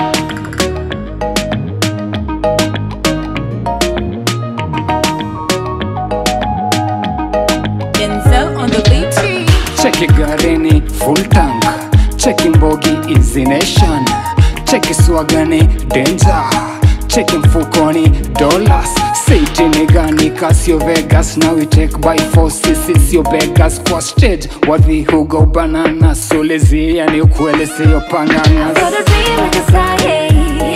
Denzel on the beat. cheki garini full tank cheki mbogi easy nation cheki swagani danger cheki mfukoni dollars seitini gani kasio vegas now we take by force sisi sio beggars kwa stage wadhi hugo banana solezi yani ukweli siyo panganga Got a dream like a Saturday.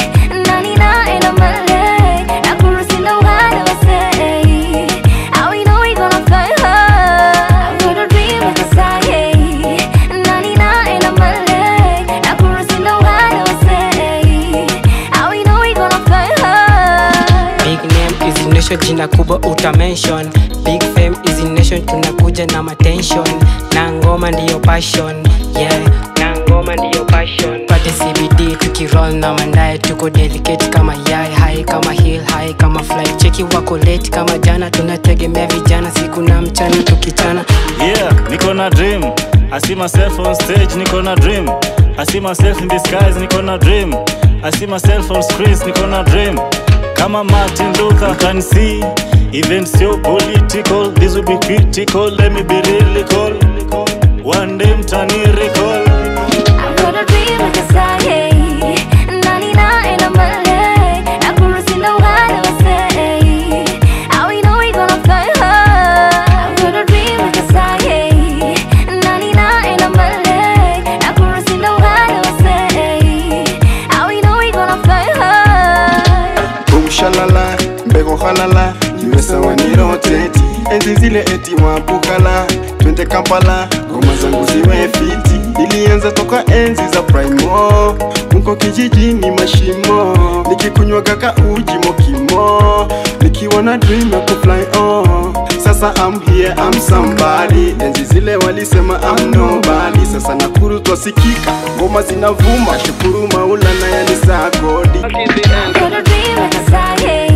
Nanina in a Malay. Nakurusinda wale wasay. How we know we gonna fly high? Got a dream like a Saturday. Nanina in a Malay. Nakurusinda wale wasay. How we know we gonna fly high? Big name is nation, jina kubwa uta mention. Big fame is nation, tunakuja na matension. Na ngoma ndiyo passion, yeah. Na ngoma ndiyo passion. Pate CBD tukiroll na mandae, tuko delicate kama yai, high kama hill, high kama fly. Cheki wako late kama jana, tunategemea vijana siku na mchana tukichana. Yeah, niko na dream. I see myself on stage, niko na dream. I see myself in the skies, niko na dream. I see myself on screens, niko na dream. Kama Martin Luther you can see, even so political, this will be critical. Let me be really cool. One day mtani recall. I've got a dream like a Saturday. Nanina in a Malay. Nakurusinda wale wasay. How we know we gonna fly high? I've got a dream like a Saturday. Nanina in a Malay. Nakurusinda wale wasay. How we know we gonna fly high? Boom shalala, mbego halala, iwe sawa ni roteti. Enzi zile eti wabukala, twende Kampala, ngoma zangu ziwe fiti. Nilianza toka enzi za primo, huko kijijini mashimo, nikikunywa kaka uji mokimo, nikiwa na dream ya kufly on. Sasa I'm here, I'm somebody. Enzi zile walisema I'm nobody. Sasa Nakuru twasikika, ngoma zinavuma, shukuru Maulana yani saa kodi. I've got a dream like a Saturday.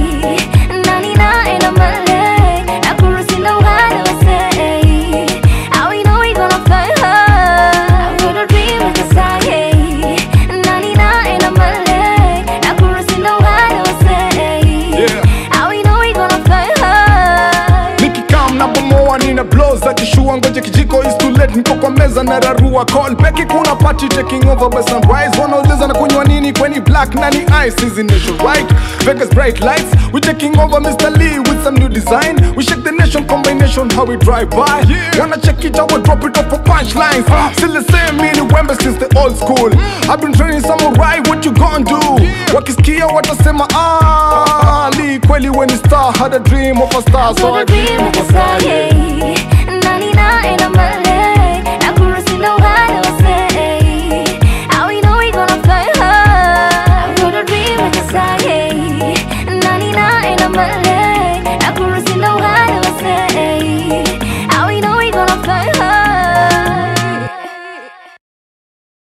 Nanina in a Malay. Nakurusinda wale wasay. How we know we gonna fly high? I've got a dream like a Saturday. Nanina in a Malay. Nakurusinda wale wasay. How we know we gonna fly high? nikikam na bomoa nina blow za kishua ngoje kijiko is too late niko kwa meza na rarua call beki kuna party taking over by sunrise wanauliza na kunywa nini kweni black nani ice is nation right Vegas bright lights we taking over Mr. Lee with some new design we shake the nation combination how we drive by wanna check it out we drop it up for punchlines still the same meaning Wemba since the old school I've been training samurai what you gonna do wakisikia watasema ah Lee kweli when star had a dream of a star I've so got I a dream like a Saturday.